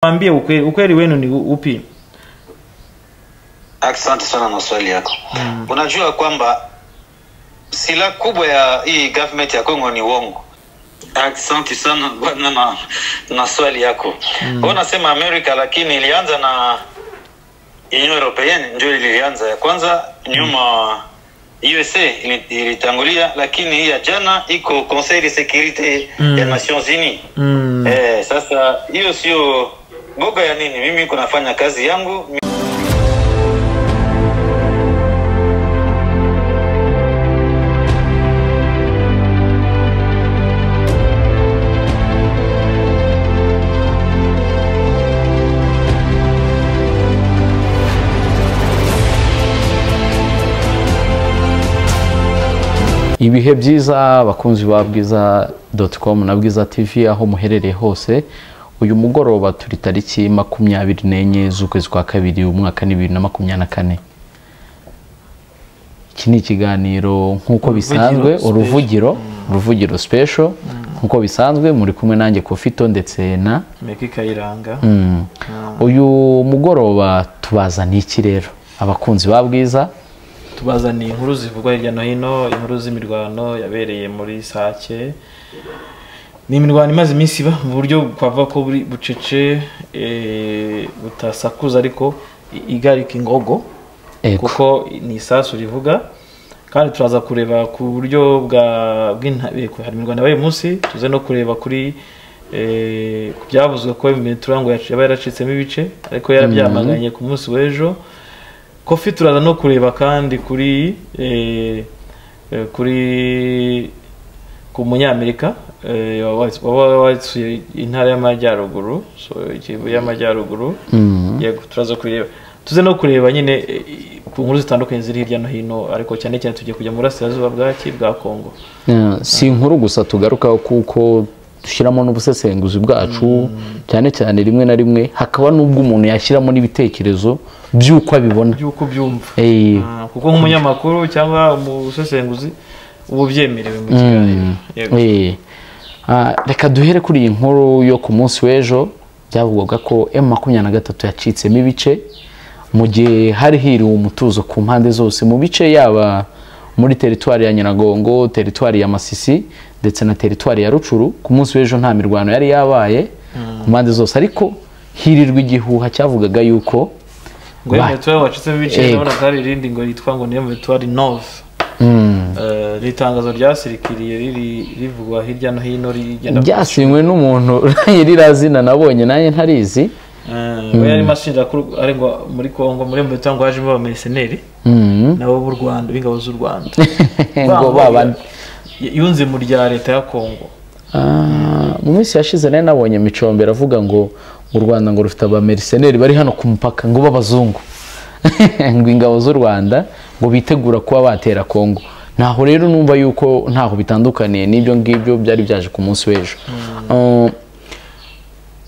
Niambie ukweli, ukweli wenu ni upi? Asante sana na swali yako. Mm. Unajua kwamba silaha kubwa ya hii government ya Kongo ni uongo. Asante sana bwana na, na swali yako. Mm. Wewe unasema Amerika lakini ilianza na Union Europeenne ndio ilianza ya kwanza nyuma USA ili- ilitangulia lakini hii ya jana iko Conseil de Sécurité Mm. ya Nations Unies. Mm. Eh, sasa hiyo sio boga ya nini? Mimi kunafanya kazi yangu ibihe byiza bakunzi ba bwiza com na bwiza tv aho muherereye hose uyu mugoroba turi tariki makumyabiri n'enye z'ukwezi kwa kabiri umwaka ni bibiri na makumyabiri na kane iki ni ikiganiro nk'uko bisanzwe special. uruvugiro uruvugiro special nk'uko bisanzwe muri kumwe nanjye kofito ndetse na Meki Kayiranga. Mm. uyu mugoroba tubazaniye iki rero abakunzi ba bwiza Tubaza ni inkuru zivugwa hirya no hino, inkuru z'imirwano yabereye muri Sake. Ni imirwano imaze iminsi iba mu buryo kwavuga ko buri bucece eh, butasakuza ariko i- igarika ingogo Ego. kuko ni isasu rivuga kandi turaza kureba ku buryo bwa bw'intabeko hari imirwano yabaye munsi tuze no kureba kuri eh, ku byavuzwe ko imiturangwa yacu yaba yaracitsemo ibice ariko yarabyamaganye ku munsi w'ejo kofi turaza no kureba kandi kuri eh, eh, kuri ku munyamerika eh, waba- waba wasuye intara y'amajyaruguru so, Kivu y'amajyaruguru Mm. yego turaza kureba tuze no kureba nyine eh, ku nkuru zitandukanye ziri hirya no hino ariko cyane cyane tugiye kujya mu burasirazuba bwaki bwa kongo Eh, si inkuru gusa tugarukaho kuko dushyiramo n'ubusesenguzi bwacu cyane cyane rimwe na rimwe hakaba n'ubwo umuntu yashyiramo n'ibitekerezo by'uko abibona by'uko byumva Eh, Ah, kuko nk'umunyamakuru cyangwa umusesenguzi uba ubyemerewe mu kiganiro yego eh. Ah, reka duhere kuri iyi nkuru yo ku munsi w'ejo byavugwaga ko m makumyabiri na gatatu yacitsemo ibice mu gihe hari hiriwe umutuzo ku mpande zose mu bice yaba muri teritwari ya nyiragongo teritwari ya masisi ndetse na teritwari ya rucuru ku munsi w'ejo nta mirwano yari yabaye ku mpande zose ariko hirirwa igihuha cyavugaga yuko ngo ba- yemetuwari wacitsemo ibice Yego. urabona ko hari irindi ngo yitwa ngo ni yemetuwari nove Mm. Eh, ni itangazo ryasirikiriye riri rivugwa hirya no hino rigenda byasinywe n'umuntu nyirizina nabonye nanjye ntarizi Eh, we yarimo ashinja ko ari ngo muri kongo muri mbuto ngo hajemo abameseneri Mm. nabo b'u rwanda b'ingabo z'u rwanda ngo babane Y- yunze mu rya leta ya kongo Ah, mu minsi yashize nayo nabonye micombero avuga ngo u rwanda ngo rufite abameriseneri bari hano ku mupaka ngo b'abazungu ngo ingabo z'u rwanda ngo bitegura kuba batera kongo ntaho rero numva yuko ntaho bitandukaniye n'ibyo ngibyo byari byaje ku munsi w'ejo Ah,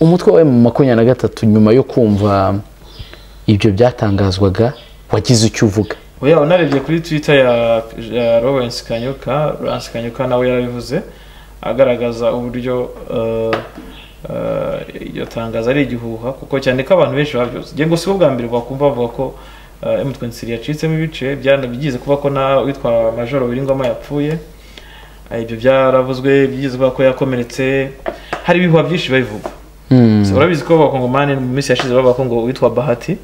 umutwe wa emu makumyabiri na gatatu nyuma yo kumva ibyo byatangazwaga wagize icyo uvuga oya unarebye kuri twitter ya, ya lawrence kanyuka lawrence kanyuka nawe yarabivuze agaragaza uburyo eh, eh, iryo tangazo ari igihuha kuko cyane ko abantu benshi babyuze ngengo si bwa mbere bakumva bavuga ko eh, M23 yacitsemo ibice byanabigize kuba ko na witwa majoro wiringwama yapfuye Eh, ibyo byaravuzwe byigize kuba ko yakomeretse hari ibihuha byinshi babivuga Mm. So, urabizi ko abakongomani mu minsi yashize bavuga ko ngo witwa bahati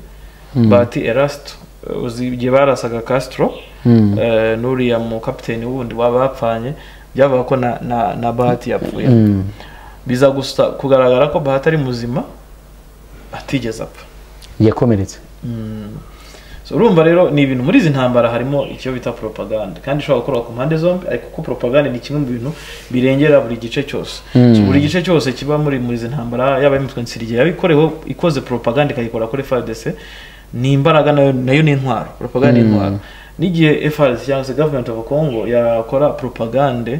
bahati erasto Eh, uzi igihe barasaga castro Mm. eh, n'uriya mu kapiteni wundi wabapfanye byavuga ko na, na, na bahati yapfuye Mm. biza gusa kugaragara ko bahati ari muzima atigeze apfa yakomeretse so, urumva rero ni ibintu muri izi ntambara harimo icyo bita propaganda kandi ishobora gukorwa ku mpande zombi ariko ko propaganda ni kimwe mu bintu birengera buri gice cyose Mm. buri gice cyose kiba muri muri izi ntambara yaba imitwe nsirigiye yabikoreho ikoze propaganda ikayikora kuri FARDC ni imbaraga nayo nayo ni intwaro propaganda ni intwaro n'igihe FARDC cyangwa se government of Congo yakora propaganda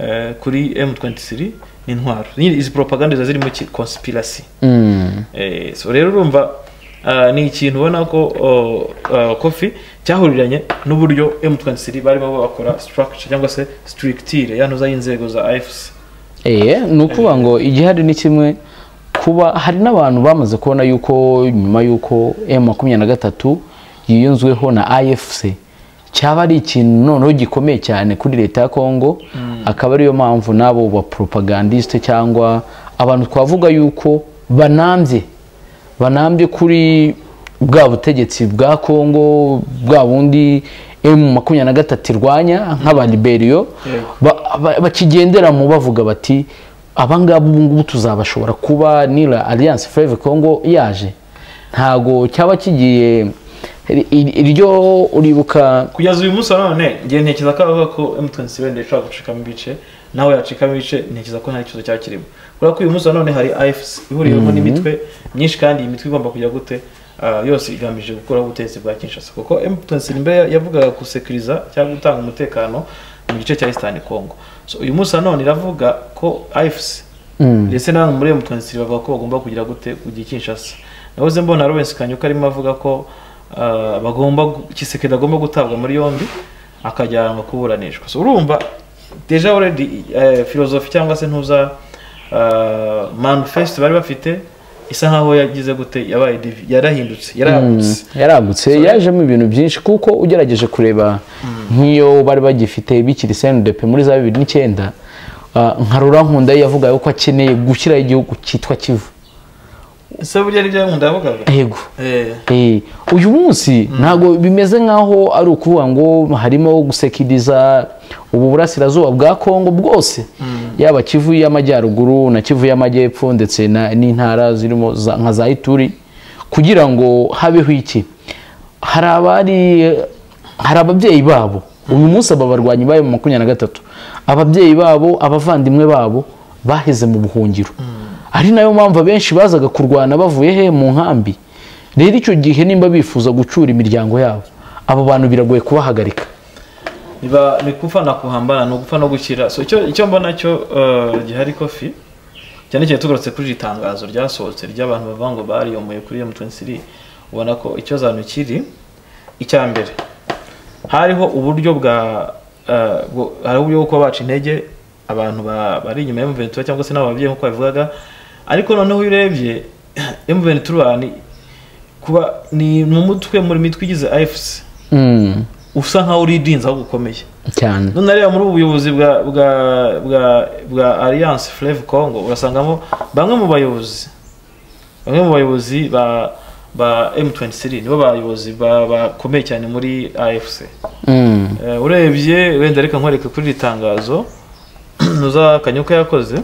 eh, kuri M23 ni intwaro nyine izi propaganda ziba zirimo ki- conspiracy Mm. Eh, so rero urumva ah, ni ikintu ubona ko oh, ah, kofi cyahuriranye n'uburyo M23 barimo bakora structure cyangwa se structure yanoza y'inzego za AFC Eye, ni ukuvuga ngo igihari ni kimwe kuba hari n'abantu bamaze kubona yuko nyuma y'uko emu makumyabiri na gatatu yiyunzweho na ayefuse cyaba ari ikintu noneho gikomeye cyane kuri leta ya kongo akaba ariyo mpamvu n'abo ba poropagandisite cyangwa abantu twavuga yuko banambye banambye kuri bwa butegetsi bwa kongo bwa bundi emu makumyabiri na gatatu irwanya nk'abaliberiyo bakigendera mu bavuga bati abangaba ubu ngubu tuzabashobora kuba nira alliance Fleuve Congo yaje ntago cyaba kigiye iryo uribuka kugeza uyu munsi wa none ngiye ntekereza ko avuga ko M27 ishobora gucikamo ibice nawe yacikamo ibice ntekereza ko nta kibazo cyaba kirimo kubera ko uyu munsi wa none hari AFC ihuriyeho n'imitwe myinshi kandi iyi mitwe igomba kujya gute ah, yose igamije gukora ubutegetsi bwa Kinshasa kuko M27 mbere yavugaga gusekuriza cyangwa gutanga umutekano mu gice cya Eastern Congo so uyu munsi nanone iravuga ko AFC ndetse n'abantu muri M23 bavuga ko bagomba kugira gute kugira Kinshasa nahoze mbona Lawrence Kanyuka arimo avuga ko ah, bagomba kisekeda agomba gutabwa muri yombi akajyanwa kuburanishwa so urumva deja already eh, philosophy cyangwa se ntuza ah, manifest bari bafite isa nkaho yagize gute yabaye divi- yarahindutse yaragutse yaragutse yajemo ibintu byinshi kuko ugerageje kureba nk'iyo bari bagifite bikiri sendepe muri za bibiri n'icyenda ah, nka rurankunda yavuga yuko akeneye gushyiraho igihugu cyitwa kivu ese burya nibyo nkunda yavugaga yego eh Eh, uyu munsi ntabwo bimeze nk'aho ari ukuvuga ngo harimo gusekiriza ubu burasirazuba bwa kongo bwose yaba kivu y'amajyaruguru na kivu y'amajyepfo ndetse na- n'intara zirimo za- nka za ituri kugira ngo habeho iki hari abari hari ababyeyi babo uyu munsi aba barwanyi bari mu makumyabiri na gatatu ababyeyi babo abavandimwe babo baheze mu buhungiro ari nayo mpamvu abenshi bazaga kurwana bavuye he mu nkambi rero icyo gihe nimba bifuza gucura imiryango yabo abo bantu biragoye kubahagarika niba ni gupfa na kuhambana ni ugupfa no gukira so icyo icyo mbona cyo eh, gihari kofi cyane cyane tugarutse kuri iri tangazo ryasohotse ry'abantu bavuga ngo bariyomoye kuri M23 ubona ko icyo zanu kiri icya mbere hariho uburyo bwa eh, bwo- hari uburyo bwo kuba baca intege abantu ba- bari inyuma ya M23 cyangwa se n'ababyeyi nk'uko babivugaga ariko noneho iyo urebye M23 ni- kuba ni ni umutwe muri mitwe igize AFC Mm, usa nkaho uridinze aho gukomeye cyane none reba muri ubu buyobozi bwa bwa bwa bwa alliance fleve congo urasangamo bamwe mu bayobozi bamwe mu bayobozi ba ba m23 nibo bayobozi ba- bakomeye cyane muri afc Mm, Eh, urebye wenda reka nkwereke kuri iri tangazo nuza kanyuka yakoze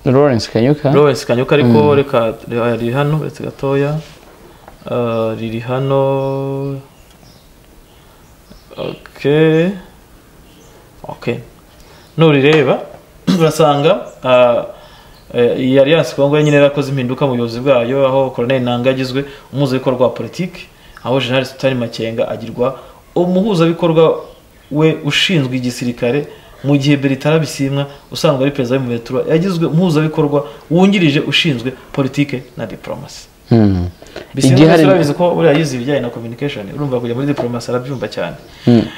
lawrence kanyuka Lawrence Kanyuka ariko reka reka- riri hano uretse gatoya Ah, riri hano okay okay nurireba urasanga ah, eh, iyi alliance kongo nyine yarakoze impinduka mu buyobozi bwayo aho colonel Nanga agizwe umuhuzabikorwa wa politiki aho general Sultani Makenga agirwa umuhuzabikorwa we ushinzwe igisirikare mu gihe Beritara Bisimwa usanzwe ari perezida w'umuvetura yagizwe umuhuzabikorwa wungirije ushinzwe politike na diplomasi Mm. bisimwa Igihari- rero urabizi ko buriya yize ibijyanye na communication urumva kujya muri diplomasi arabyumva cyane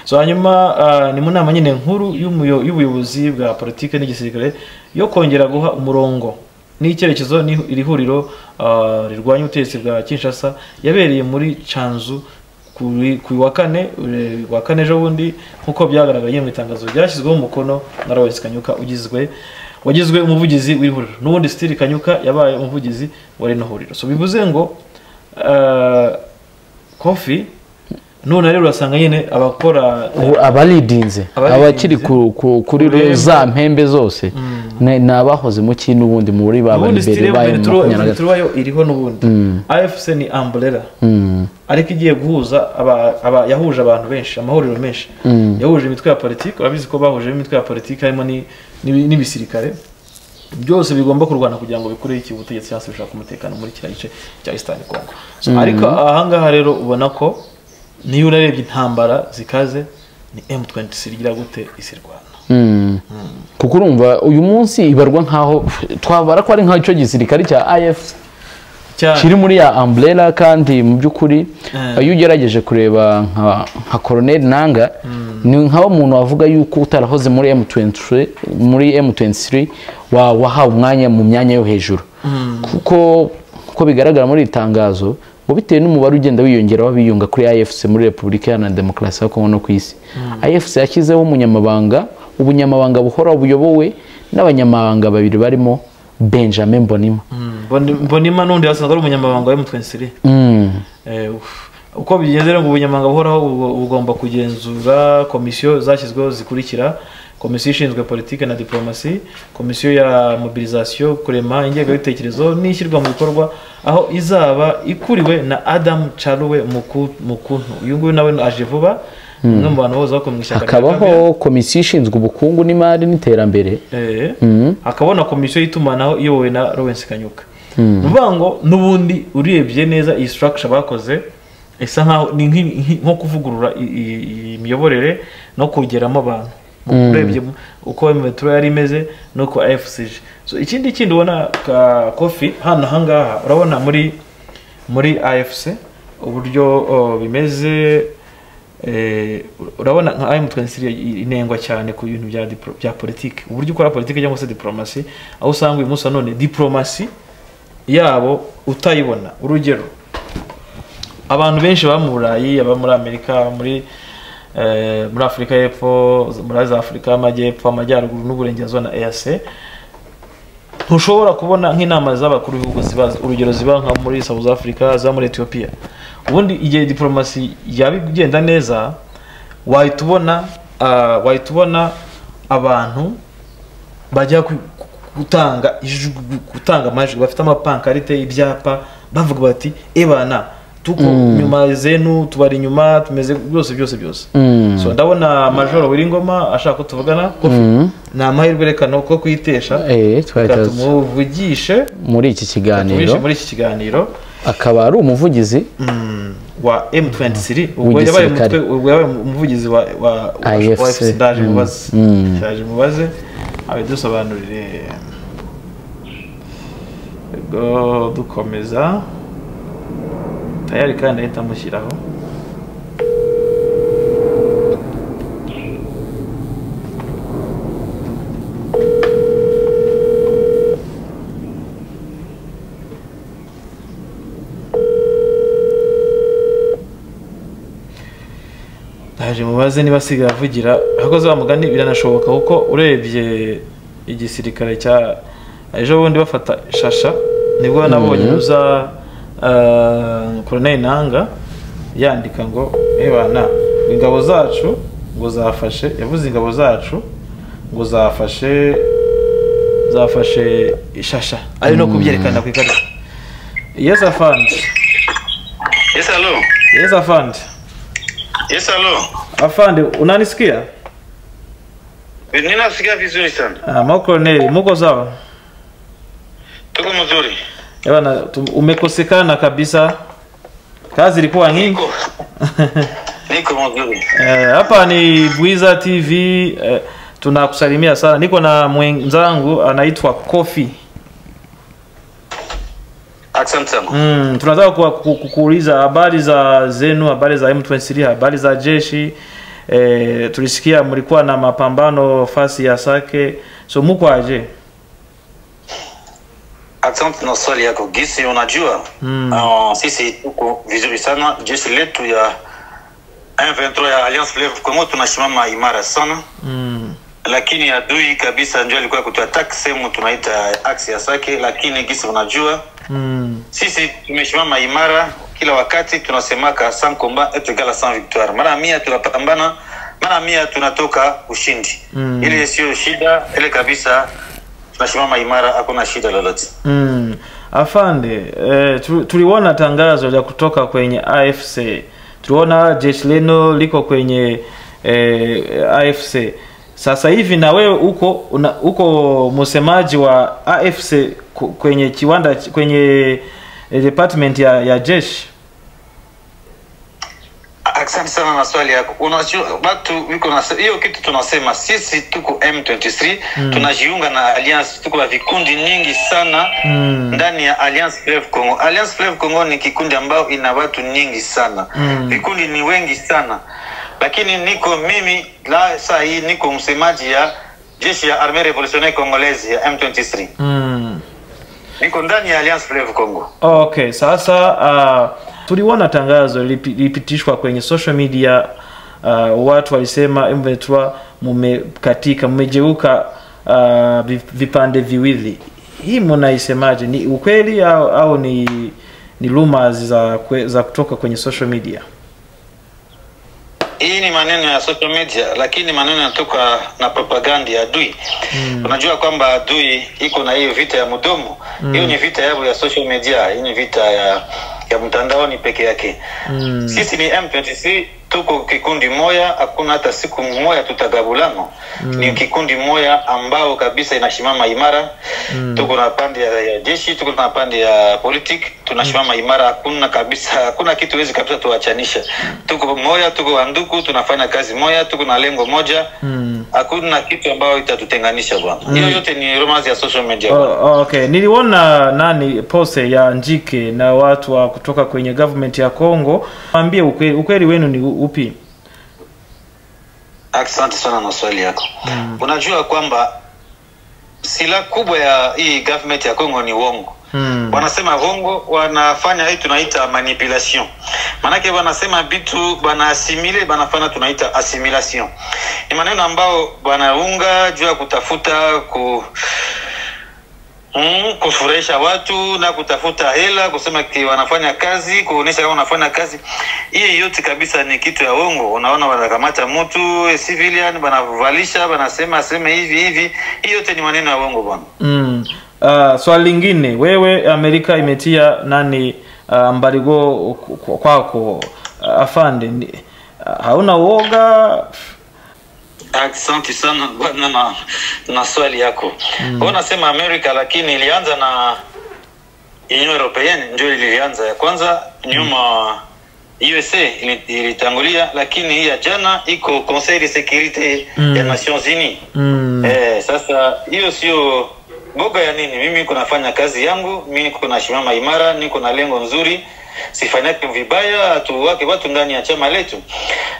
so hanyuma ah, ni mu nama nyine nkuru y'umuyo- y'ubuyobozi bwa politike n'igisirikare yo kongera guha umurongo n'icyerekezo ni iri huriro ah, rirwanya ubutegetsi bwa kinshasa yabereye muri canzu kuri ku wa kane ure- wa kane ejo bundi nk'uko byagaragaye mu itangazo ryashyizweho umukono na Lawrence Kanyuka ugizwe wagizwe umuvugizi w'ihuriro n'ubundi Stili Kanyuka yabaye umuvugizi wa rino huriro so bivuze ngo ah, kofi none rero urasanga nyine abakora Ubu abaridinze Abaridinze. abakiri ku- ku- kuri Kuremba. za mpembe zose ni ni abahoze mu ki n'ubundi muri ba ubundi baribere sitire ba emu makumyabiri na gatatu turuba yo iriho n'ubundi afc ni amburera Mm, ariko igiye guhuza aba- aba- yahuje abantu benshi amahuriro menshi yahuje imitwe ya politiki urabizi ko bahuje imitwe ya politiki harimo ni- n'ibi- n'ibisirikare byose bigomba kurwana kugira ngo bikureho iki ubutegetsi cyangwa se bishaka umutekano muri kiriya gice cya eastern congo So, ariko ahangaha rero ubona ko niyo urebye intambara zikaze ni m23 igira gute isirwana mm. kuko urumva uyu munsi ibarwa nk'aho twabara ko ari nk'aho icyo gisirikare cya ifc cyane kiri muri ya umbrella kandi mu by'ukuri Eh. iyo ugerageje kureba nka- nka Colonel Nanga ni nka wa muntu wavuga yuko utarahoze muri M23 muri M23 wa wahawe umwanya mu myanya yo hejuru kuko uko bigaragara muri iri tangazo ngo bitewe n'umubare ugenda wiyongera w'abiyunga kuri afc muri repubulika iharanira demokarasi ya kongo no ku isi afc yashyizeho umunyamabanga ubunyamabanga buhora buyobowe n'abanyamabanga babiri barimo benjamin bonima mbonima n'undi wasanzwe ari umunyamabanga wa mtn siri Mm. uko bigenze rero ngo ubunyamabanga buhoraho bu- bugomba kugenzura komisiyo zashyizweho zikurikira komisiyo ishinzwe politiki na diporomasi komisiyo ya mobilizasiyo kurema ingengabitekerezo n'ishyirwa mu bikorwa aho izaba ikuriwe na adamu caruwe Muku- mukuntu uyu nguyu nawe aje vuba umwe mu bantu bose bakora mu ishyaka rya Kabera. hakabaho komisiyo ishinzwe ubukungu n'imari n'iterambere Eh, Mhm. hakabona komisiyo y'itumanaho iyobowe na Lawrence Kanyuka ni ukuvuga ngo n'ubundi urebye neza iyi structure bakoze isa nkaho ni nk'i- nk'i- nko kuvugurura i- i- iyi miyoborere no kongeramo abantu urebye mu- uko metero yari imeze n'uko FCG so ikindi kindi ubona ka kofi hano ahangaha urabona muri muri AFC uburyo oh, bimeze Eh, urabona nka M23 inengwa cyane ku bintu bya diplo- bya politiki uburyo ukora politiki cyangwa se diplomasi aho usanga uyu munsi nanone diplomasi yabo utayibona urugero abantu benshi baba mu burayi aba muri amerika aba muri eh, muri afurika y'epfo muri za afurika y'amajyepfo amajyaruguru n'uburengerazuba na EAC ntushobora kubona nk'inama z'abakuru b'ibihugu ziba urugero ziba nka muri South Africa za muri Ethiopia ubundi igihe diplomasi yaba igenda neza wahita ubona ah, wahita ubona abantu bajya ku- ku- gutanga ijwi gutanga amajwi bafite amapankarite ibyapa bavuga bati ebana tuko nyuma zenu tubari inyuma tumeze byose byose byose Mm. so ndabona majoro wiringoma ashaka ko tuvugana kofi Mm. ni amahirwe reka ni uko kuyitesha Eh, twari reka tuzi. tumuvugishe muri iki tumuvugishe kiganiro muri iki kiganiro akaba ari umuvugizi mm, wa M23 ubwo W'igisirikare. yabaye umutwe ubwo yabaye umuvugizi wa wa wa- IFC. wa FC ndaje Mm, mubaze mm. ndaje mubaze abidusobanurire ubwo dukomeza tayari kandi ahita amushyiraho ndaje mubaze niba asigaye avugira ahakoze wa mugani biranashoboka kuko urebye igisirikare cya ejo bundi bafata shasha nibwo nabonye uza eh, koroneri nanga yandika ngo ebana ingabo zacu ngo zafashe yavuze ingabo zacu ngo zafashe zafashe ishasha ari no kubyerekana ku ikarita yes afandi Yes, hello. yes afandi Yes, hello. afandi unanisikia Ninasikia vizuri sana. Ah, Makoroneli, muko sawa? Tuko mzuri. Eh Bana, tum- umekosekana kabisa. Kazi ilikuwa nyingi. Niko. Niko mzuri. Eh, Hapa ni Bwiza TV. Eh, tunakusalimia sana. Niko na mwenzangu anaitwa Kofi. Asante sana. Mm, tunataka kuwa- ku- ku- kuuliza habari za zenu, habari za M23, habari za jeshi. Eh, tulisikia mlikuwa na mapambano fasi ya Sake. So muko aje? Asante na swali yako gisi, unajua Mm. ah, sisi tuko vizuri sana. Jeshi letu ya M23 ya Alliance Fleuve Congo tunasimama imara sana, Mm. lakini adui kabisa ndio alikuwa kutuattack sehemu tunaita axe ya Sake, lakini gisi, unajua Mm. sisi tumesimama imara kila wakati tunasemaka sans combat est égal à sans victoire mara mia tunapambana mara mia tunatoka ushindi Mm. ile sio shida ile kabisa tunasimama imara hakuna shida lolote Mm. Afande, eh, tu- tuliona tangazo la kutoka kwenye AFC. Tuliona jeshi leno liko kwenye eh, AFC. Sasa hivi na wewe uko una, uko msemaji wa AFC ku- kwenye kiwanda kwenye eh, department ya, ya jeshi. asante sana na swali yako unajua watu wiko na hiyo kitu tunasema sisi tuko m23 mm. tunajiunga na alliance tuko na vikundi nyingi sana Mm. ndani ya alliance fleuve congo alliance fleuve congo ni kikundi ambayo ina watu nyingi sana Mm. vikundi ni wengi sana lakini niko mimi la saa hii niko msemaji ya jeshi ya armee revolutionnaire congolaise ya m23 Mm. niko ndani ya Alliance Fleuve Congo. Okay, sasa uh, tuliona tangazo lipi- lilipitishwa kwenye social media uh, watu walisema M23 mumekatika, mmegeuka uh, vi- vipande viwili. Hii mnaisemaje? Ni ukweli au, au ni ni rumors za kwe, za kutoka kwenye social media? Hii ni maneno ya social media, lakini maneno yanatoka na propaganda ya adui. Mm. Unajua kwamba adui iko na hiyo vita ya mdomo. Hiyo ni vita yao ya social media, hii ni vita ya ya mtandaoni peke yake. Mm. Sisi ni M23 tuko kikundi moya, hakuna hata siku moya tutagabulana. Mm. Ni kikundi moya ambao kabisa inasimama imara. Mm. Tuko na pande ya, ya jeshi, tuko na pande ya politik, tunasimama imara, hakuna kabisa, hakuna kitu wezi kabisa tuachanisha. Tuko moya, tuko wanduku, tunafanya kazi moya, tuko na lengo moja. Mm. Hakuna kitu ambayo itatutenganisha bwana. Hiyo yote ni romance ya social media. bwana. Oh, okay, niliona nani pose ya Njike na watu wa kutoka kwenye government ya Congo. Waambie ukweli, ukweli wenu ni upi? Asante sana na swali yako. Mm. Unajua kwamba silaha kubwa ya hii government ya Kongo ni uongo. Mm. Wanasema uongo, wanafanya hii tunaita manipulation. Maanake wanasema vitu banaasimile, banafanya tunaita assimilation. Ni maneno ambao wanaunga juu ya kutafuta ku Mm, kufurahisha watu na kutafuta hela, kusema ki wanafanya kazi, kuonesha kama wanafanya kazi. Hii yote kabisa ni kitu ya uongo. Unaona, wanakamata mtu eh, civilian, banavalisha, banasema aseme hivi hivi. Hii yote ni maneno ya uongo bwana. Mm. Uh, swali lingine, wewe Amerika imetia nani uh, mbarigo ku- ku- kwako uh, afande ni, uh, hauna uoga? Asante sana bwana na, na swali yako. Mm. Unasema Amerika lakini ilianza na Union Europeenne ndio ilianza ya kwanza nyuma USA ili- ilitangulia lakini hii ya jana iko Conseil de Sécurité ya Nations Unies. Mm. Eh, sasa hiyo sio boga ya nini? Mimi niko nafanya kazi yangu, mimi niko nasimama imara, niko na lengo nzuri, sifanyake vibaya, tuwake watu ndani ya chama letu,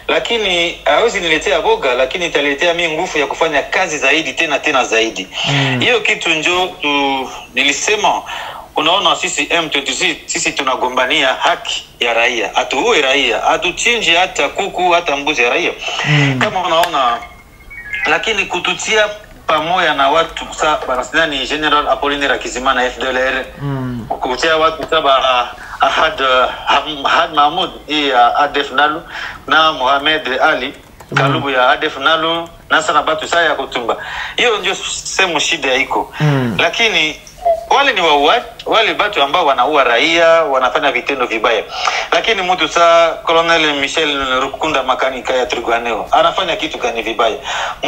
lakini hawezi niletea boga, lakini italetea mi nguvu ya kufanya kazi zaidi tena tena zaidi. Hiyo kitu njo tu, nilisema unaona sisi M23 sisi tunagombania haki ya raia, hatuue raia, hatuchinji hata kuku hata mbuzi ya raia kama unaona lakini kututia pamoja na watu sa barasina ni general apolinaire akizimana fdlr mm. kutia watu saba ah, ahad ah, Ham- ahad mahmud hii ya adef nalu na mohamed ali kalubu ya adef nalu na sana batu saa ya kutumba hiyo ndio sehemu shida iko Mm. lakini wale ni wauaji wale watu ambao wanaua raia wanafanya vitendo vibaya lakini mtu saa colonel michel rukunda makanika ya triguaneo anafanya kitu gani vibaya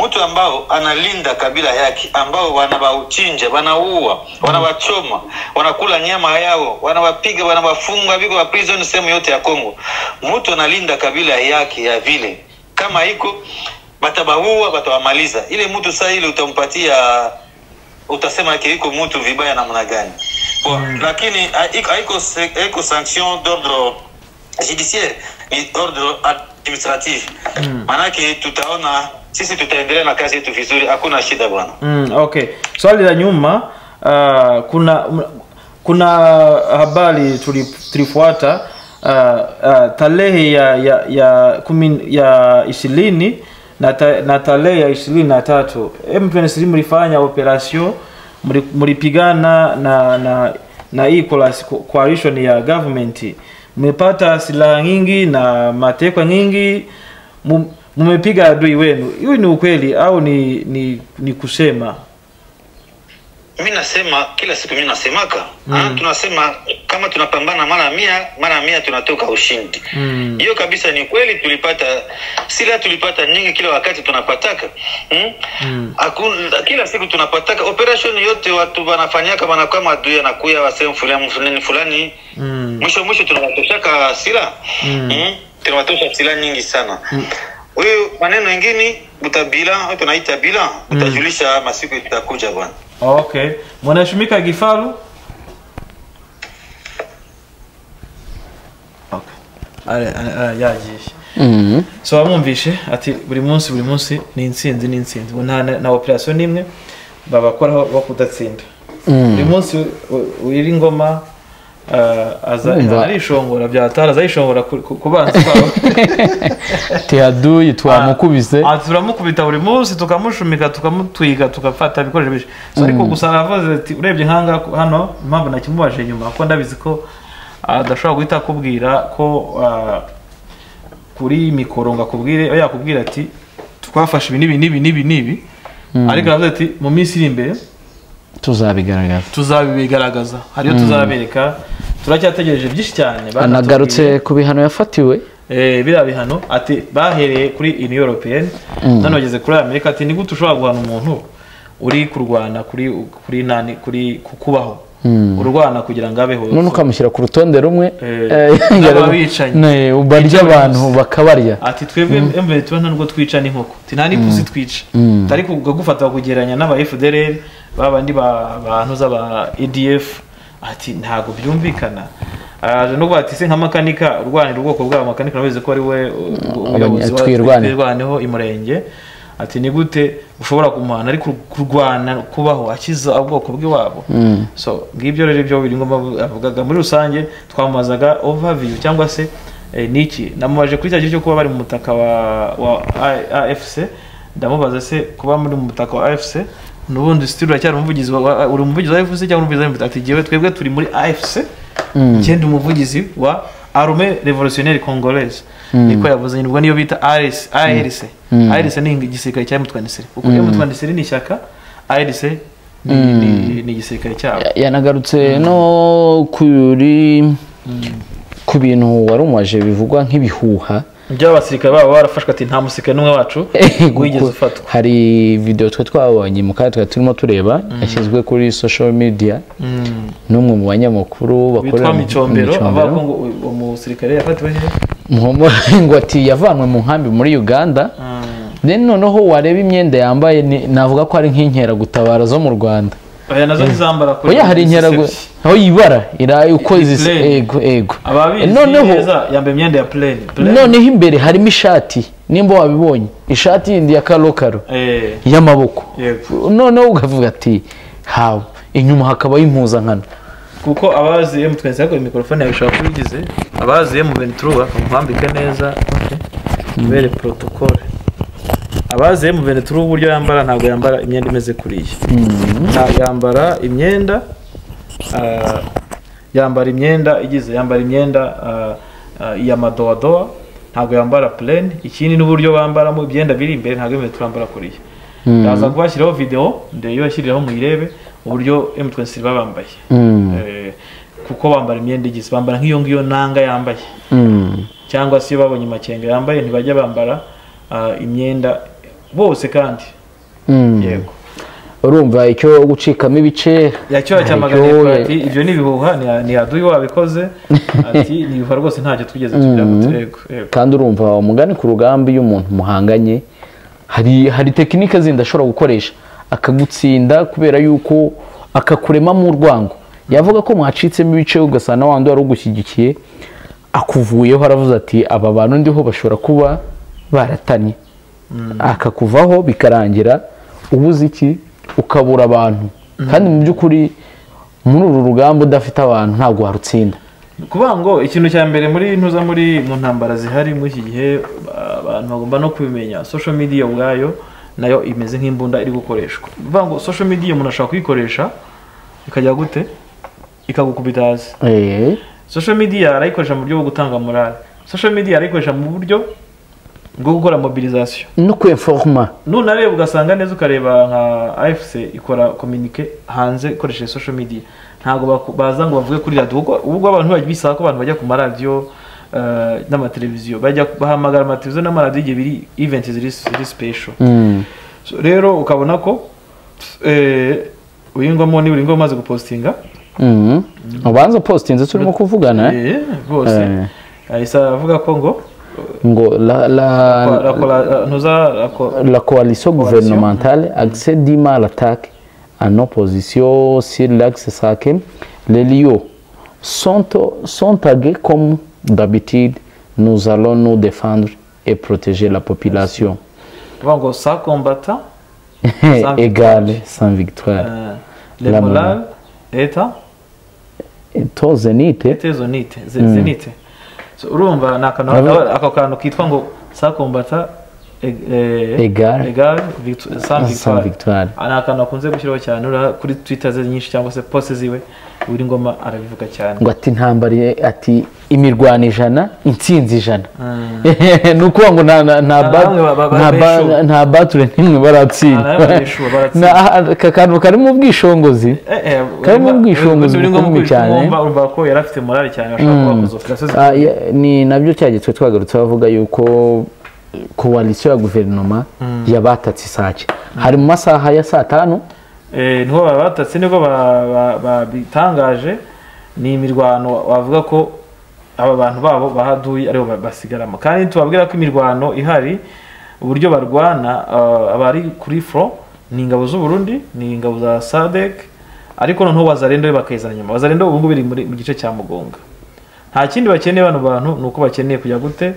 mtu ambao analinda kabila yake ambao wanawauchinja wanaua wanawachoma wanakula nyama yao wanawapiga wanawafunga viko wa prison sehemu yote ya congo mtu analinda kabila yake ya vile kama iko batabaua batawamaliza ile mtu saa ile utampatia utasema yake iko mtu vibaya namna gani Bon, lakini haiko- haiko se- haiko sanction d'ordre judiciaire ni ordre administrative maanake tutaona sisi tutaendelea na kazi yetu vizuri hakuna shida bwana Mm, okay. Swali la nyuma uh, kuna m- kuna habari tuli- tulifuata uh, uh, tarehe ya ya ya kumi ya ishirini na, ta, na tarehe ya ishirini na tatu M23 mlifanya operation mli- mlipigana na na na hii colas- coalition ya government mmepata silaha nyingi na mateka nyingi Mum- mumepiga adui wenu hiyo ni ukweli au ni ni, ni kusema mi nasema kila siku mi nasemaka mm. tunasema kama tunapambana mara mia mara mia tunatoka ushindi Mm. hiyo kabisa ni kweli tulipata sila tulipata nyingi kila wakati tunapataka mm? Mm. Hakuna, kila siku tunapataka operation yote watu wanafanyaka wanakuwa madui anakuya wasehemu fulani fulani fulani mm. mwisho mwisho tunawatoshaka sila mm. mm? tunawatosha sila nyingi sana huyu maneno ingine utabila tunaita bila utajulisha masiku itakuja bwana okay mwanashimika gifaru okay. Ale- ale- ale- yagishe Mhm. so bamwumvishe ati buri munsi buri munsi ni intsinzi ni intsinzi Ngo nta na, na operation n'imwe babakoraho bakudatsinda buri munsi wira ingoma ah, aza Urumva- arishongora byatara azayishongora ku- ku ku banzi babo tehaduyi twamukubise Ah, turamukubita buri munsi tukamushumika tukamutwiga tugafata ibikoresho byinshi So, ariko gusa aravuze ati urebye nk'aha hano impamvu nakimubaje nyuma kuko ndabizi ko ah, adashobora guhita akubwira ko ah, kuri mikoro ngo akubwire oya, yakubwira ati twafashe ibi n'ibi n'ibi n'ibi n'ibi ariko aravuze ati mu minsi iri imbere tuzabigaragaza tuzabigaragaza hariyo tuzabereka turacyategereje byinshi cyane anagarutse banatubwiye. ku bihano yafatiwe Eh, biriya bihano ati bahereye kuri uniyo europeyeni none bageze kuri amerika ati nigute ushobora guhana umuntu uri kurwana kuri kuri nani kuri ku kubaho urwana kugira ngo abeho none ukamushyira ku rutonde rumwe Eh, eh, n'ababicanyi. ne, barya abantu bakabarya ati twebwe emvere tuba nta nubwo twica n'inkoko ati nta n'ipusi twica ariko ukagufata bakugereranya n'aba fdr ba bandi ba- bantu z'aba edf ati ntabwo byumvikana araje no kuvuga ati se nka makanika urwanira ubwoko bw'aba makanika nabizi ko ari we uh, umuyobozi wa Twirwane. twirwaneho imurenge ati ni gute ushobora kumuhana ariko kurwana kubaho akiza ubwoko bw'iwabo so ngibyo rero ibyo biri ngombwa avugaga muri rusange twamazaga overview cyangwa se eh, niki namubaje kuri cya gihe cyo kuba bari mu mutaka wa, wa A- AFC ndamubaza se kuba muri mu mutaka wa AFC nubundi still uracyari umuvugizi wa- wa- uri umuvugizi wa AFC cyangwa umuvugizi wa AFC ati jewe twebwe turi muri AFC cyenda umuvugizi wa arme revolutionnaire congolaise niko yavuze nibwo niyo bita ARS ARC ARC ni igisirikare cya mutwanisire kuko mutwanisire ni ishyaka ARC ni- ni- ni igisirikare cyabo Ya- yanagarutse no kuri ku bintu wari umuwaje bivugwa nk'ibihuha by'abasirikare babo barafashwe ati nta musirikare n'umwe wacu wigeze Kuko ufatwa hari videwo twe twabonye mu kanya twari turimo tureba yashyizwe kuri social media n'umwe mu banyamakuru bakorera witwa mu- mu micombero avuga Micombero. ko ngo u- uwo musirikare yafatiwe hehe Muhumura ngo ati yavanwe mu nkambi muri uganda then noneho wareba imyenda yambaye ni- navuga ko ari nk'inkeragutabara zo mu rwanda oya nazo ntizambara kure oya hari inkeragu zisebya. aho yibara ira uko zisa Plain. ego ego ababizi noneho neza yambaye imyenda ya plane noneho imbere harimo ishati nimba wabibonye ishati yindi ya karokaro eh y'amaboko yego noneho ukavuga ati hawe inyuma hakabaho impuzankano kuko abazi M23 ariko mikrofone yawe ishobora kuba igize abazi M23 bakamuhambika neza kubera protocole abazi M23 uburyo yambara ntabwo yambara imyenda imeze kuriya Nta- yambara imyenda ah, yambara imyenda igize yambara imyenda ah, ah, ya madoadoa ntabwo yambara plain ikindi n'uburyo bambaramo imyenda biri imbere ntabwo M23 yambara kuriya ndaza kubashyiraho video ndayibashyiriraho muyirebe uburyo M23 baba bambaye Eh, kuko bambara imyenda igize bambara nk'iyo ngiyo nanga yambaye cyangwa se iyo babonye amakenga yambaye ntibajya bambara ah, imyenda bose kandi yego urumva icyo gucikamo ibice yacyora Aryohe. cyamaganiye ati ibyo ni ibihuha ni- ni aduyi wabikoze ati ni ibihuha rwose ntacyo twigeze tugira gute." yego yego kandi urumva umugani ku rugamba iyo umuntu muhanganye hari hari tekinike zindi ashobora gukoresha akagutsinda kubera yuko akakuremamo urwango yavuga ko mwacitsemo ibice ugasanga wandi wari ugushyigikiye akuvuyeho aravuze ati aba bantu ndiho bashobora kuba baratanye akakuvaho bikarangira ubuze iki ukabura abantu kandi mu by'ukuri muri uru rugamba udafite abantu ntabwo warutsinda kuvuga ngo ikintu cya mbere muri ntuza muri mu ntambara zihari muri iki gihe ba- abantu bagomba no kubimenya social media ubwayo nayo imeze nk'imbunda iri gukoreshwa bivuga ngo social media umuntu ashobora kuyikoresha ikajya gute ikagukubita hasi Eh, social media arayikoresha mu buryo bwo gutanga morale social media arayikoresha mu buryo bwo gukora mobilization no kweforoma nunareba ugasanga neza ukareba nka afc ikora kominike hanze ikoresheje social media ntabwo baku- baza ngo bavuge kuri radiyo ubwo ubwo abantu bajya bisaba ko abantu bajya ku maradiyo eh, n'amateleviziyo bajya bahamagara amateleviziyo n'amaradiyo igihe biri event ziri ziri special So, rero ukabona ko eh, uyingwamo niba uringwamo umaze gupostinga Mhm. ubanza postinze turimo kuvugana eh? eh, rwose Eh. ahise aravuga ko ngo ngo la, ko- la, rakora ntuza rakora la coalition gouvernementale accède à l'attaque en opposition sur l'axe sacré les lieux sont, sont tagués comme d'habitude nous allons nous défendre et protéger la population kuvuga ngo sa kombata Sans victoire. égale sans victoire Euh, les La morales morale. leta to zenite leta izo nite ze- zenite So, urumva ni akantu Urabona- ako kantu kitwa ngo sakombata Egal. egare sam Sam Victoire. victoire Ah, ni akantu akunze gushyiraho cyane ura kuri twitter ze nyinshi cyangwa se poste ziwe buri ngoma arabivuga cyane ngo ati intambara ye- ati imirwano ijana intsinzi ijana ni ukuvuga ngo nta nta- nta Nta ba- bamwe ba- ba- nta ba- beshuwe. nta bature n'imwe baratsinda Nta nawe beshuwe baratsinda. Na- aka kantu karimo ubwishongozi Eh, eh, Karimo urumva- ubwishingizi buri ngoma bukomeye kuri- cyane. urumva- urumva ko yari afite morale cyane ashobora kuba yakoze operation Ah, ya- ni nabyo cyagiye twagarutse bavuga yuko eh, koalisiyo ya guverinoma yabatatse isake hari mu masaha ya saa tanu Eh, niho babatatse nibwo ba- ba- babitangaje ni imirwano wavuga ko aba bantu babo bahaduye aribo ba- basigaramo kandi tubabwira ko imirwano ihari uburyo barwana ah, abari kuri fro ni ingabo z'u Burundi ni ingabo za sadek ariko noneho wazarendo bakayizana nyuma wazarendo ubu ngubu iri muri- mu gice cya mugonga nta kindi bakeneye bano bantu ni uko bakeneye kujya gute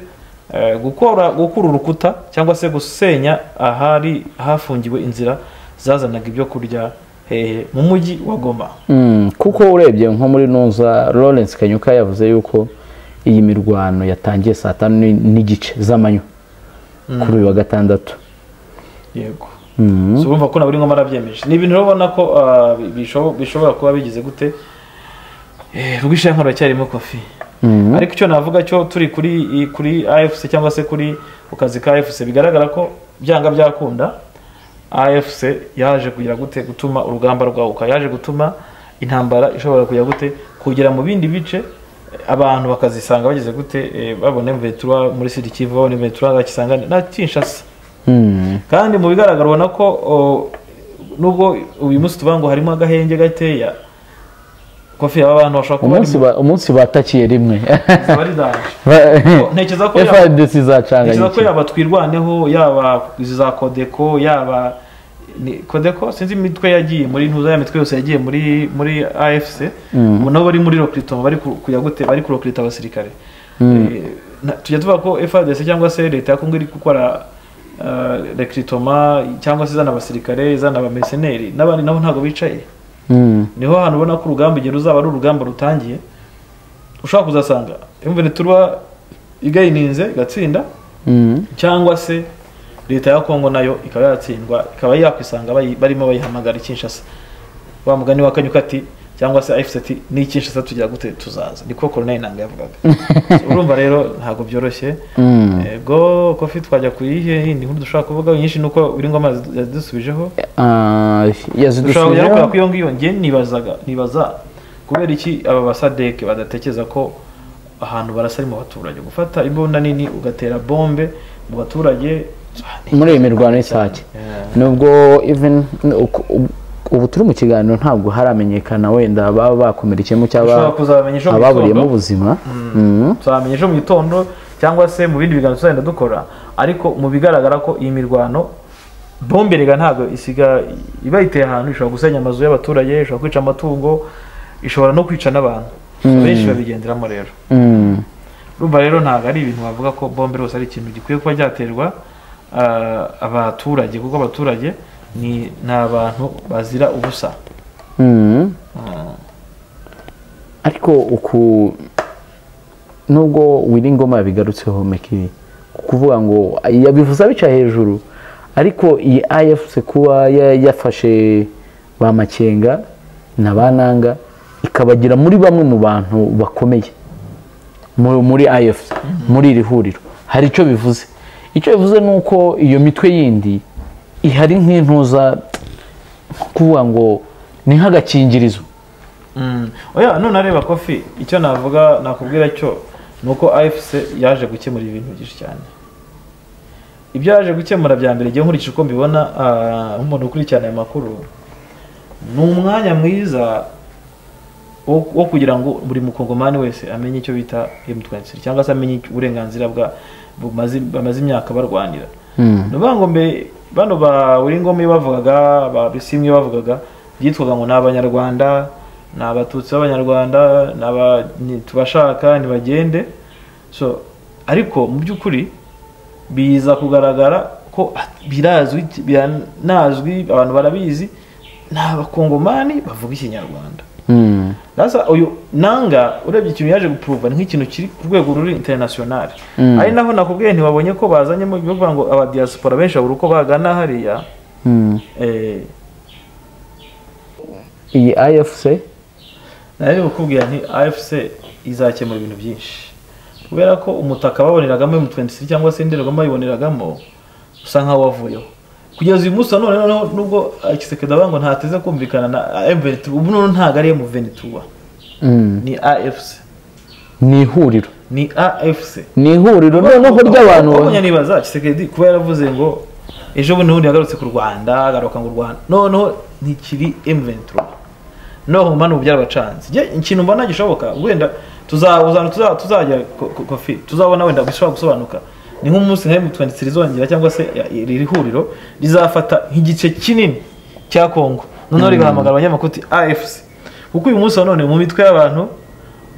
eh, gukora gukura urukuta cyangwa se gusenya ahari hafungiwe inzira zazanaga ibyo kurya hehe mu mujyi wa goma Mm, kuko urebye nko muri nuza Lawrence Kanyuka yavuze yuko iyi mirwano yatangiye saa tanu ni- n'igice z'amanywa kuri uyu wa gatandatu yego Mm. si urumva ko naburi ngoma arabyemeje ni ibintu rero ubona ko ah, bisho- bishobora kuba bigize gute Eh, rwishankano racyarimo kofi Mm. ariko icyo navuga cyo turi kuri i- kuri AFC cyangwa se kuri ku kazi ka AFC bigaragara ko byanga byakunda AFC yaje kugira gute gutuma urugamba rwaguka yaje gutuma intambara ishobora kujya gute kugera mu bindi bice eh, abantu bakazisanga bageze gute eh, babona Vetura muri Sud Kivu babona Vetura bakisanga na Kinshasa Mm. kandi mu bigaragara ubona ko o, nubwo uyu munsi tuvuga ngo harimo agahenge gateya kofi aba bantu bashobora kuba umunsi ari- ba- umunsi batakiye rimwe bari daje ntekereza ko yaba- FIDC zacanganye ntekereza ko iki. yaba twirwaneho yaba izi za kodeko yaba ni- kodeko sinzi imitwe yagiye muri ntuza ya mitwe yose yagiye muri muri afc ubu nabo bari muri rokiritoma bari ku- kujya gute bari kurokirita abasirikare Eh, na- tujya tuvuga ko fadc cyangwa se leta ya kongo iri gukora rekiritoma cyangwa se izana abasirikare izana abameseneri n'abandi nabo ntabwo bicaye Mm. niho hantu ubona ko urugamba igihe ruzaba ari urugamba rutangiye ushobora kuzasanga imvune turwa igayininze igatsinda Mm. cyangwa se leta ya kongo nayo ikaba yatsindwa ikaba yakwisanga bayi- barimo bayihamagara ikinshasa wa mugani wa kanyuka ati cyangwa se afc ati ni ikinshasa tugira gute tuzaza niko koroneli nanga yavugaga So, urumva rero ntabwo byoroshye Mm. ego kofi twajya ku yihe yindi nkuru dushobora kuvuga nyinshi ni uko biri ngoma yadusubijeho Ah, dushobora kujya yazidusubijeho. gukora ku iyo ngiyo njye nibazaga nibaza kubera iki aba basadeke badatekereza ko ahantu barasa ari mu baturage gufata imbunda nini ugatera bombe mu baturage muri iyi mirwano y'isake Yeah. nubwo even uku- ubu- ubu turi mu kiganiro ntabwo haramenyekana wenda baba bakomerekeyemo cyangwa Ushobora kuzabamenya ejo mu ababuriyemo gitondo. ubuzima Mm. tuzamenya ejo mu gitondo cyangwa se mu bindi biganza tuzagenda dukora ariko mu bigaragara ko iyi mirwano bombe rega ntabwo isiga iba yiteye ahantu ishobora gusenya amazu y'abaturage ishobora kwica amatungo ishobora no kwica n'abantu benshi babigenderamo rero Mm. urumva rero ntabwo ari ibintu bavuga ko bombe rwose ari ikintu gikwiye kuba cyaterwa ah, abaturage kuko abaturage ni ni abantu bazira ubusa Mm. Ah. ariko uku nubwo wiringoma yabigarutseho meki kuvuga ngo yabivuze abica hejuru ariko iyi afc kuba ya- yafashe ba makenga na ba nanga ikabagira muri bamwe mu bantu bakomeye mu- muri afc muri iri huriro hari icyo bivuze icyo bivuze ni uko iyo mitwe yindi ihari nk'intuza kuvuga ngo ni nk'agakingirizo Mm. oya none areba kofi icyo navuga nakubwira cyo ni uko afc yaje gukemura ibintu byinshi cyane ibyo yaje gukemura bya mbere igihe nkurikije uko mbibona ah, nk'umuntu ukurikirana aya makuru ni umwanya mwiza wo wo kugira ngo buri mukongomani wese amenye icyo bita m23 cyangwa se amenye uburenganzira bwa bumaze- bamaze imyaka barwanira ni ukuvuga ngo mbere bano ba Uringoma iyo bavugaga ba bisimwe iyo bavugaga byitwaga ngo ni abanyarwanda ni abatutsi b'abanyarwanda ni aba- ni- tubashaka ntibagende so ariko mu by'ukuri biza kugaragara ko birazwi biranazwi abantu barabizi ni abakongomani bavuga ikinyarwanda Rasa uyu nanga urebye ikintu yaje gupuruva ni nk'ikintu kiri ku rwego ruri international ari naho nakubwiye ntibabonye ko bazanye mu bihugu ngo aba diaspora benshi babura uko bagana hariya eh iyi ifc nari kukubwira nti AFC izakemura ibintu byinshi kubera ko umutaka baboneragamo M23 cyangwa se Ndorerwamo bayiboneragamo usa nkaho wavuyeho kugeza uyu munsi none noneho nubwo Kisekedi abango ntateze kumvikana na M23 ubu noneho ntabwo ari M23 ni AFC ni ihuriro ni AFC ni ihuriro noneho ry'abantu wabonye nibaza Kisekedi kuba yaravuze ngo ejo bundi ubundi yagarutse ku Rwanda agaruka ngo u Rwanda noneho ntikiri M23 noneho mani ubu byarabacanze njye ikintu mbona gishoboka wenda tuzabuzana tuzajya tuzajya kofi tuzabona wenda bishobora gusobanuka ni nk'umunsi nka M23 rizongera cyangwa se ya- iri huriro rizafata nk'igice kinini cya Kongo noneho rigahamagara abanyamakuti AFC kuko uyu munsi wa none mu mitwe y'abantu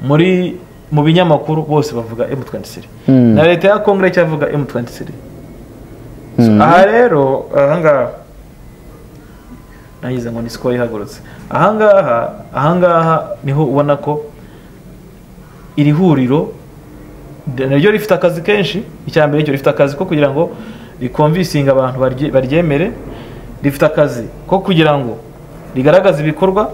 muri mu binyamakuru bose bavuga M23 Mm. na leta ya Kongo cyavuga M23 So, aha rero ahangaha nagize ngo ni sikoro ihagurutse ahangaha ahangaha niho ubona ko iri huriro naryo rifite akazi kenshi icya mbere cyo rifite akazi ko kugira ngo rikomvisinga abantu barye- baryemere rifite akazi ko kugira ngo rigaragaze ibikorwa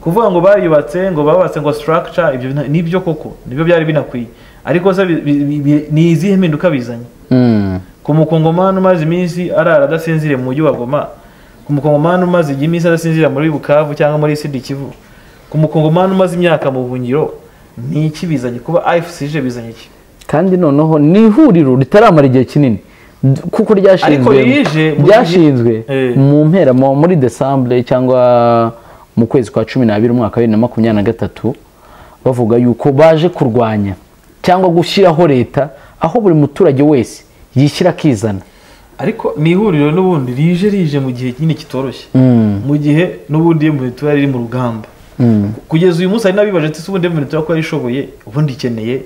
kuvuga ngo bariyubatse ngo babatse ngo structure ibyo nta- nibyo koko nibyo byari binakwiye ariko se bi- bi- bi- ni izihe mpinduka bizanye Mm. ku mukongomani umaze iminsi arara adasinziriye mu mujyi wa goma ku mukongomani umaze igihe iminsi adasinzira muri bukavu cyangwa muri sidi kivu ku mukongomani umaze imyaka mu buhungiro ni iki bizanye kuba afc ije bizanye iki kandi noneho ni ihuriro ritaramara igihe kinini D- kuko Ariko ryashinzwe rije mu- ryashinzwe Eh. mu mpera mu- muri desambure cyangwa mu kwezi kwa cumi n'abiri umwaka wa bibiri na makumyabiri na gatatu bavuga yuko baje kurwanya cyangwa gushyiraho leta aho buri muturage wese yishyira akizana ariko ni ihuriro n'ubundi rije rije mu gihe nyine kitoroshye mu gihe n'ubundi murito yari iri mu rugamba kugeza uyu munsi hari n'abibaje ati "Ese ubundi murito ko yarishoboye ubundi ikeneye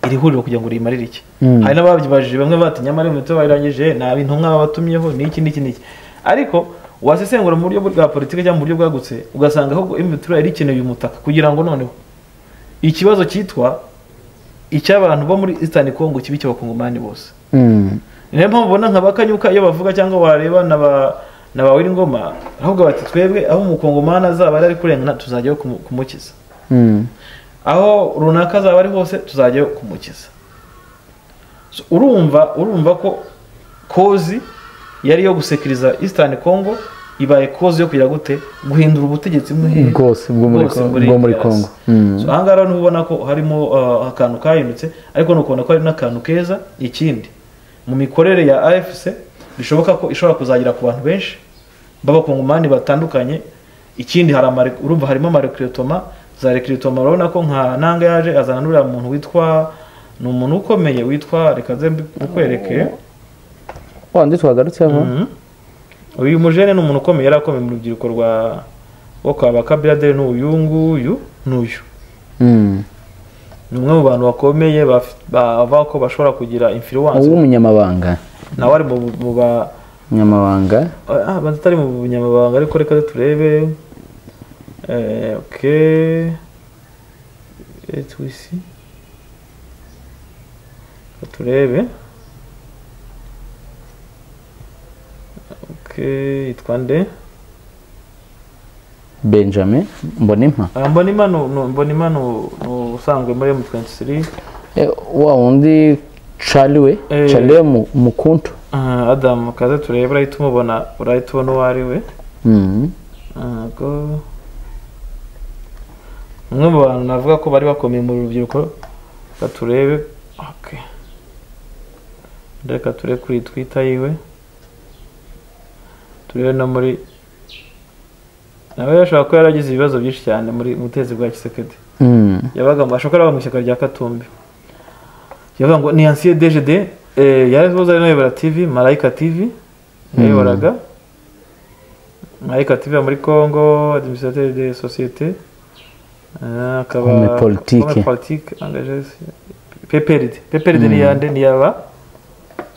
iri huriro kugira ngo riyimarire iki hari n'ababibajije bamwe bati nyamara murito bayirangije nta intumwa babatumyeho ni iki n'iki n'iki ariko wasesengura mu buryo bwa politiki cyangwa mu buryo bwagutse ugasanga ahubwo murito yari ikeneye uyu mutaka kugira ngo noneho ikibazo cyitwa icy'abantu bo muri eastern congo kibi cy'abakongomani bose ni nayo mpamvu ubona nka bakanyuka iyo bavuga cyangwa wareba na ba na ba Wiringoma ahubwo bati twebwe aho umukongomani azaba ari kurengana tuzajyayo kumu- kumukiza aho runaka azaba ari hose tuzajyayo kumukiza So, urumva urumva ko kozi yari iyo gusekiriza eastern congo ibaye kozi yo kugira gute guhindura ubutegetsi muhe- Bwose bwo muri bwose Con- bwo muri DRC. Congo. Mm. So, ahangaha rero ubona ko harimo uh, akantu kahindutse ariko ni ukubona ko hari n'akantu keza ikindi mu mikorere ya afc bishoboka ko ishobora kuzagera ku bantu benshi b'abakongomani batandukanye ikindi hari amare- urumva harimo amarekiritoma za rekiritoma urabona ko nka nanga yaje azana n'uriya muntu witwa ni umuntu ukomeye witwa reka nze mbi- wa ndi twagarutseho Mhm. uyu mujene ni umuntu ukomeye yari akomeye mu rubyiruko rwa wo kwa bakabirade ni uyu nguyu n'uyu Mm. ni umwe mu bantu bakomeye baf- bava ko bashobora kugira influence uw'umunyamabanga nawe ari mu mu ba umunyamabanga ah, banza atari mu bunyamabanga ariko reka turebe eh, ok Eh, twisi Reka turebe ok yitwa nde benjamin mbonimpa Ah, mbonima ni- ni- mbonima ni ni usanzwe muri m23 Eh, wa wundi cariwe Eh. cariwe mukuntu Ah, adamu kaze turebe urahita umubona urahita ubona uwo ari we Mhm. ntabwo umwe mu bantu navuga ko bari bakomeye mu rubyiruko reka turebe okay. reka turebe kuri twita yiwe turebe no muri nawe yashobora kuba yaragize ibibazo byinshi cyane muri mu butegetsi bwa kisekedi Mhm. yabaga mu ashobora kuba mu ishyaka rya katumbi yavuga ngo ni ansiye dgd yarazoza ari nayobora tv marayika tv yayoboraga marayika tv yo muri congo administrateur de societe eh, akaba Homme politique. homme politique engagé pprd pprd ni yande ni yaba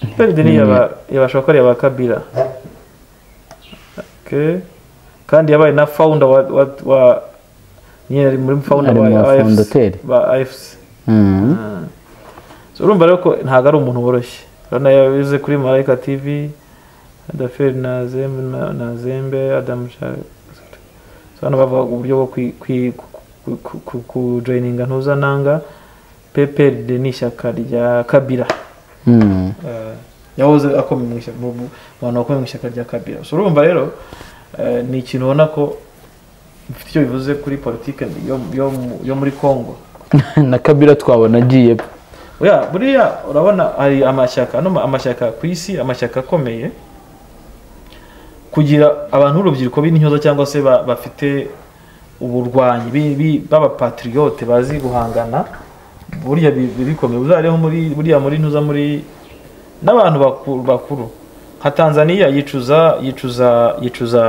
pprd ni yaba yabashokora yaba kabila okay. kandi yabaye na founder wa, wa, wa nyine ari muri fawunda Ari mu ba bafondateri. ba ayifusi Mm. urumva rero ko ntabwo ari umuntu woroshye urabona yabize kuri marayika tivi adaferi na zembe na- na zembe adamu Sha- So hano bavuga uburyo bwo kwi- kwi- ku- ku- ku- kujoyininga ntuzananga peperi ni ishyaka rya kabira Mm. Eh, yahoze akomeye mu ishyaka mu mu- mu bantu bakomeye mu ishyaka rya kabira so urumva rero eh, ni ikintu ubona ko bifite icyo bivuze kuri politiki yo muri congo na kabira twabona agiye ya buriya urabona hari amashyaka hano amashyaka ku isi amashyaka akomeye kugira abantu b'urubyiruko b'intyoza cyangwa se ba- bafite uburwanyi bi- bi- b'abapatriyote bazi guhangana burya bi- bi- bikomeye uzareho muri buriya muri ntuza muri n'abantu baku- bakuru nka tanzania yicuza yicuza yicuza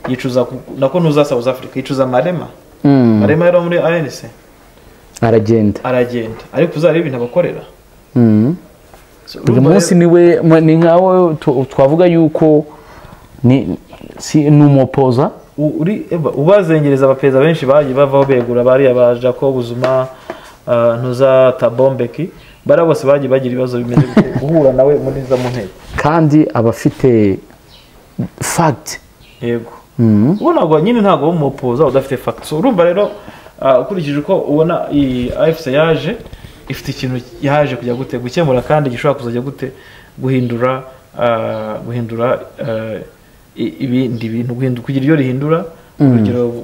yicuza ku- nako ntuza south africa yicuza marema Mm. marema yari muri anc aragenda aragenda ariko uzarebe ibintu abakorera Mm. uyu munsi niwe ma- ni nkawe tu- twavuga yuko ni si ni umupoza U- uri eba, ubazengereza abaperezida benshi bagiye bavaho begura bariya ba jacob zuma ah, ntuza tabombeki bariya bose bagiye bagira ibibazo bimeze gute guhura nawe muri za mu nteko kandi abafite fagiti yego ubu ntabwo nyine ntabwo uba umupoza udafite fagiti so urumva rero ah, ukurikije uko ubona iyi afc yaje ifite ikintu yaje kujya gute gukemura kandi gishobora kuzajya gute guhindura ah, guhindura ah, i- ibindi bintu guhindu- kugira ibyo rihindura urugero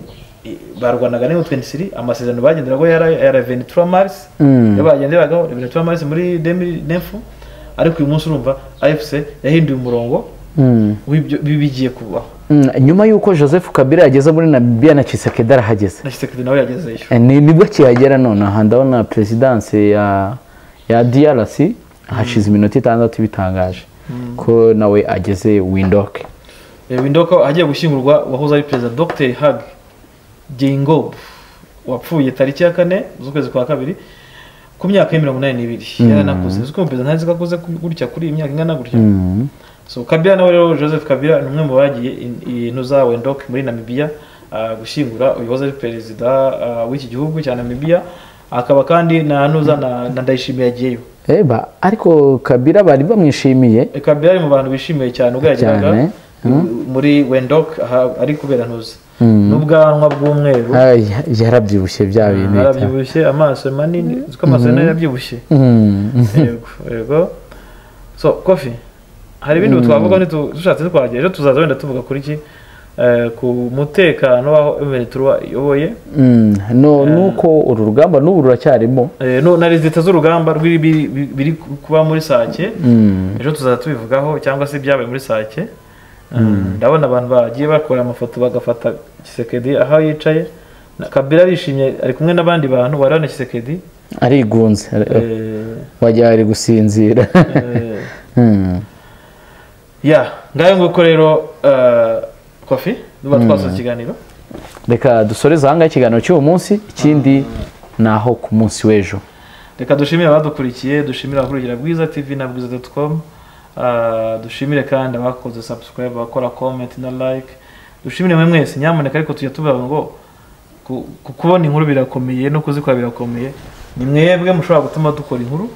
i- barwanaga ne 23 amasezerano bagenderagaho yari yara 23 mars Mm. yo bagenderagaho 23 mars muri 2009 ariko uyu munsi urumva afc yahinduye umurongo w'ibyo bigiye kubaho nyuma y'uko joseph kabila yageze muri namibia na kisekedi arahageze na kisekedi nawe yagezeyo Eh, ni nibwo akihagera none aha ndabona perezidanse ya ya drc hashize iminota itandatu bitangaje ko nawe ageze windoke Eh, windoka agiye gushyingurwa uwahoze ari perezida dr hag jengob wapfuye tariki ya kane z'ukwezi kwa kabiri ku myaka ya mirongo inani n'ibiri yaranakuze uzi ko umuperezida ntazi ko akuze ku- gutya kuri iyi myaka ingana gutya Mm. so kabila nawe rero joseph kabila ni umwe mu bagiye in- i- ntuza wendok muri namibiya ah, gushyingura uyu wahoze ari perezida ah, w'iki gihugu cya namibiya akaba kandi na ntuza na na ndayishimiye yagiyeyo eba ariko kabila bari bamwishimiye Eh, kabila ari mu bantu bishimiye cyane ubwo yageraga Cyane, eh, muri wendok aha ari kubera ntuza n'ubwanwa bw'umweru Ay, yarabyibushye bya bintu bita. arabyibushye amaso manini uzi ko amaso nayo yarabyibushye Mm. yego yego so kofi hari ibindi twavuga ntitu- dushatse twagera ejo tuzaza wenda tuvuga kuri iki eh, ku mutekano w'aho emery turuwa iyoboye Mm, no nuko uru rugamba n'ubu ruracyarimo Eh, no- na rezita z'urugamba rw'ibi- bi- biri kuba muri sake Mm. ejo tuzajya tubivugaho cyangwa se ibyabaye muri sake ndabona abantu bagiye bakora amafoto bagafata kisekedi aho yicaye Na- kabila arishimye ari kumwe n'abandi bantu warana kisekedi arigunze Eh, wagira ari gusinzira eh, Mm. ya ngayo nguko rero eh, kofi duba twasoza ikiganiro reka dusoreze ahangaha ikiganiro cy'uwo munsi ikindi ni aho ku munsi w'ejo reka dushimire abadukurikiye dushimire abakurikira bwiza tv na bwiza doti komu dushimire kandi abakoze sabusikarayibu abakora komenti na like dushimire mwe mwese nyamuneka ariko tujya tuvuga ngo ku- ku- kubona inkuru birakomeye no kuzikora birakomeye ni mwebwe mushobora gutuma dukora inkuru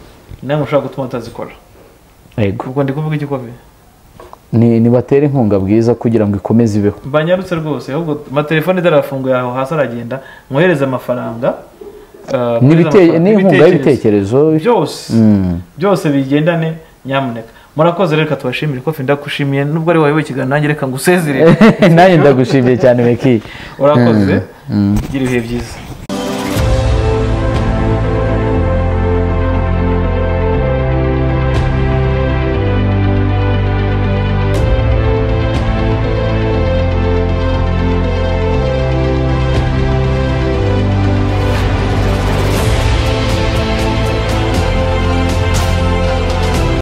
ni namwe mushobora gutuma tutazikora yego ubwo ndi kuvuga iki kofi ni nibatere inkunga bwiza kugira ngo ikomeze ibeho mbanyarutse rwose ahubwo amatelefone idarafunguye aho hasi aragenda mwohereze amafaranga ah, mwohereze N'ibite- amafaranga, ni inkunga y'ibitekerezo byose Mm. byose bigendane nyamuneka murakoze rero reka tubashimire ko fenda kushimiye nubwo ari wowe ikiganiro nanjye reka ngusezerere nanjye ndagushimiye cyane meki urakoze gira ibihe byiza